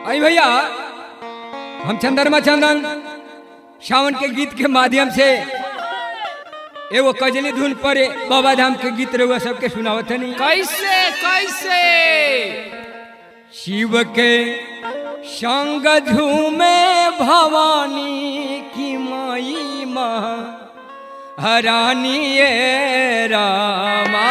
आई भैया हम चंद्रमा चंदन सावन के गीत के माध्यम से एगो कजली धुन पर बाबा धाम के गीत रहुआ सबके सुनावत नहीं कैसे कैसे शिव के संग झूमे भवानी की माई माँ हरानी ये रामा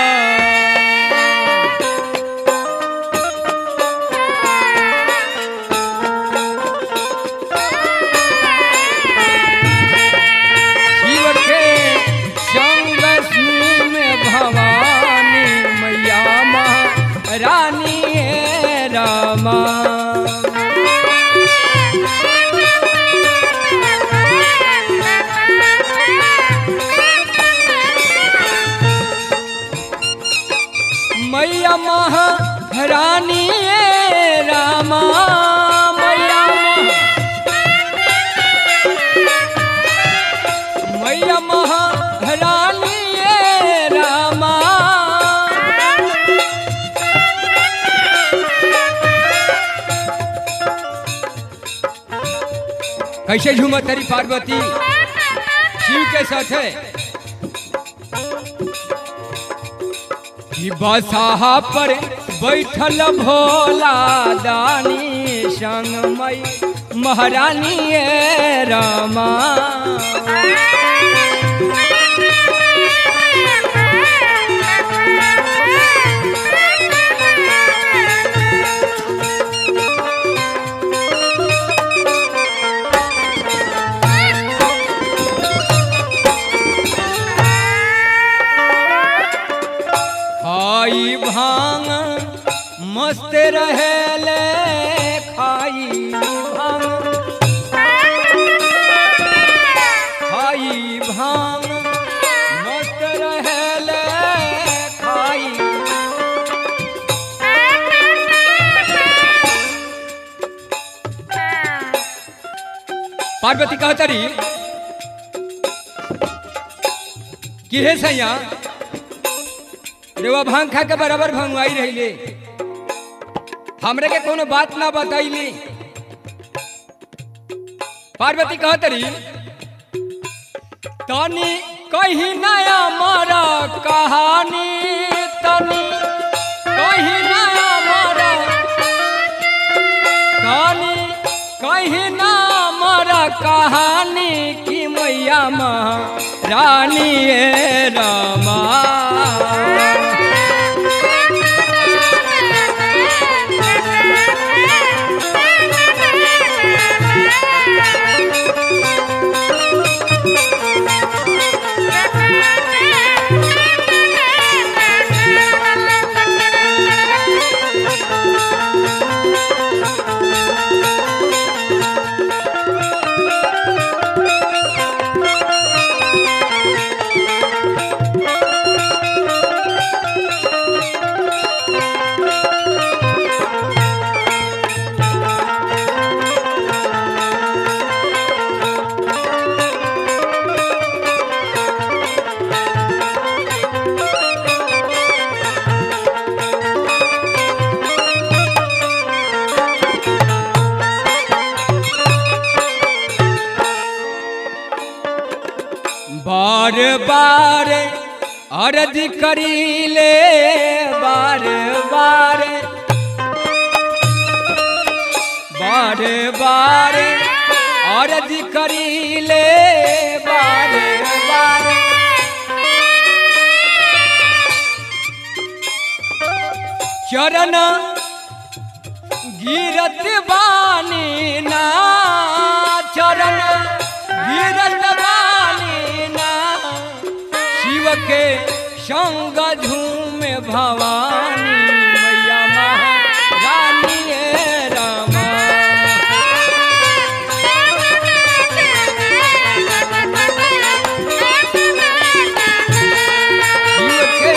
शिव के संग झूमे भवानी मैया माँ रानी ये रामा मैया महारानी ये रामा मैया महा- मैया महारानी ये रामा कैसे झूमा तेरी पार्वती शिव के साथ है कि बसाहा पर बैठल भोला दानी संग मई महारानी ये रामा खाई भांग मस्त रहेले खाई भांग खाई भांग मस्त रहेले खाई पार्वती कहतरी कि हे सैया रेवा भांग खा के बराबर भंगवाई रहिले हमरे के कोनो बात ना बताइली पार्वती कहतरी तनी कहीं नया मारा कहानी तनी कहीं नया मारा तनी कहीं ना मारा कहानी की मैया माँ रानी ये रामा बार बार अर्ज करीले बार बार बार बार अर्ज करीले बार बार चरण गिरत बानी ना चरण गिरत बानी ना शिव के संग झूम भवानी मैया महारानी ये रामा शिव के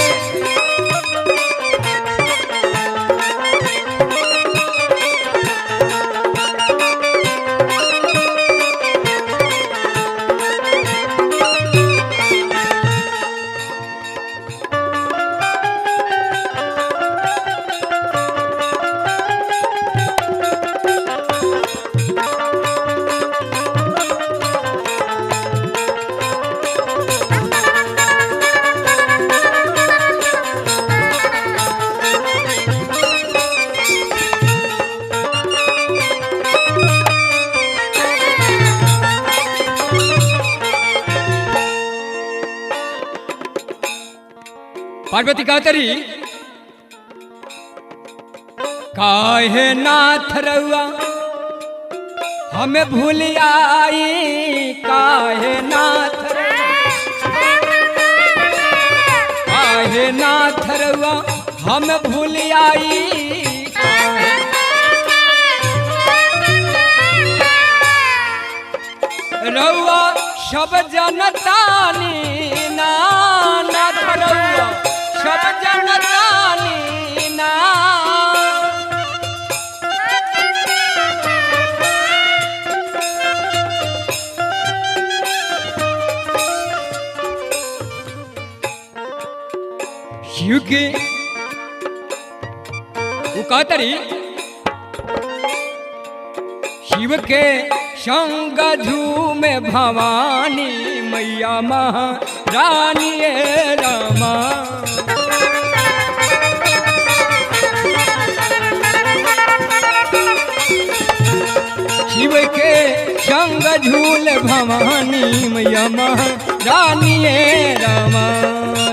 पार्वती कहतरी काहे नाथ रउआ हमें भूल आई काहे नाथ रउआ काहे नाथ रउआ हम भूल आई रउआ सब जनतानी ना नाथ रउआ सब जनतानी ना शिव के वो कहतरी शिव के संग झूमे भवानी मैया महारानी रामा शिव के संग झूल भवानी मैया महारानी रामा